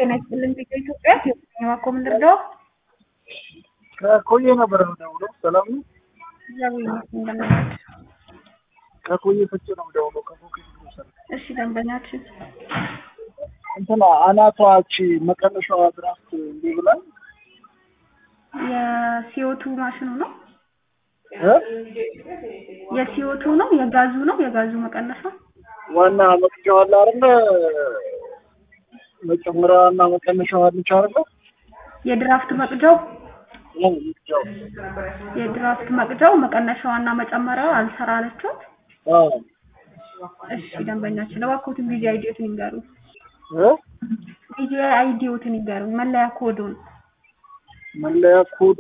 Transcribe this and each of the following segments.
ጤና ይስጥልን ቪዲዮ ኢትዮጵያ የማኮ ምንድርደው ከኮዬ ነበር የምደውለው። ሰላም ነው? እግዚአብሔር ይመስገን እንደምናችሁ። ከኮዬ ፍቼ ነው የምደውለው። ከፎቅ ሰ እሺ ደንበኛችን እንትና አናቷች መቀነሻዋ ድራፍት እንዲህ ብላል የሲኦቱ ማሽኑ ነው እ የሲኦቱ ነው የጋዙ ነው የጋዙ መቀነሻ ዋና መቅጃዋ አለ አይደለ? መጨመሪያዋና መቀነሻዋ አለች አይደለ? የድራፍት መቅጃው ያው መቅጃው የድራፍት መቅጃው መቀነሻዋና መጨመሪያው አልሰራ አለችት። አዎ እሺ ደንበኛችን እባክዎትን ቪዲዮ አይዲዮትን ይንገሩ። እ ቪዲዮ አይዲዮትን ይንገሩ። መለያ ኮዱን መለያ ኮዱ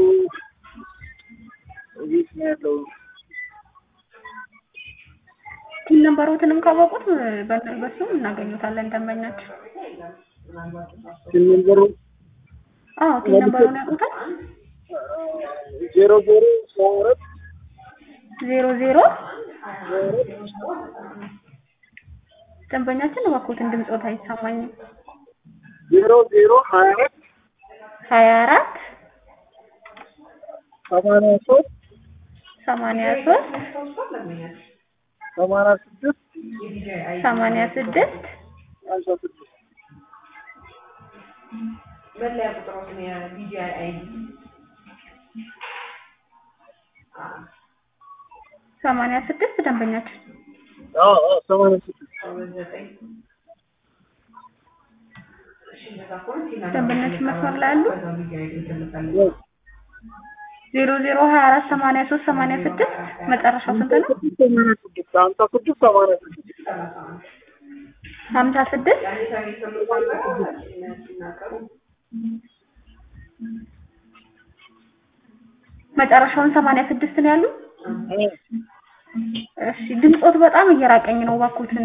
እዚህ ነው ያለው። ቲን ነምበሮትንም ካወቁት በ- በሱ እናገኙታለን ደንበኛችን። ሲነገሩ አዎ ቲን ነምበሩን ያውቁታል። ዜሮ ዜሮ ሰባ አራት ዜሮ ዜሮ ደንበኛችን እባክዎትን ድምፆት አይሰማኝም። ዜሮ ዜሮ ሀያ አራት ሀያ አራት ሰማንያ ሶስት ሰማንያ ሶስት ሰማንያ ስድስት ሰማንያ ስድስት ሀምሳ ስድስት መለያ ቁጥሮችን የቢጂአይ አይዲ ሰማንያ ስድስት ደንበኛችን አዎ አዎ ሰማንያ ስድስት ዘጠኝ እሺ እንደዛ ከሆነ ቲና ደንበኛችን መስመር ላይ አሉ። በዛው ቢጂአይ አይዲ ትልካለች። ያው ዜሮ ዜሮ ሀያ አራት ሰማንያ ሶስት ሰማንያ ስድስት መጨረሻው ስንት ነው? ሰማንያ ስድስት ሀምሳ ስድስት ሰማንያ ስድስት ሀምሳ ስድስት የአዲስ አበባ ተመሳሳይ ሲናገሩ መጨረሻውን ሰማንያ ስድስት ነው ያሉ። እሺ ድምፆት በጣም እየራቀኝ ነው። እባክዎትን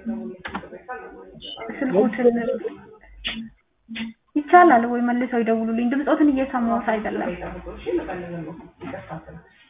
ስልኮትን ይቻላል ወይ መልሰው ይደውሉልኝ። ድምፆትን እየሰማሁት አይደለም። እሺ መቀለል ነው ይከፋፈል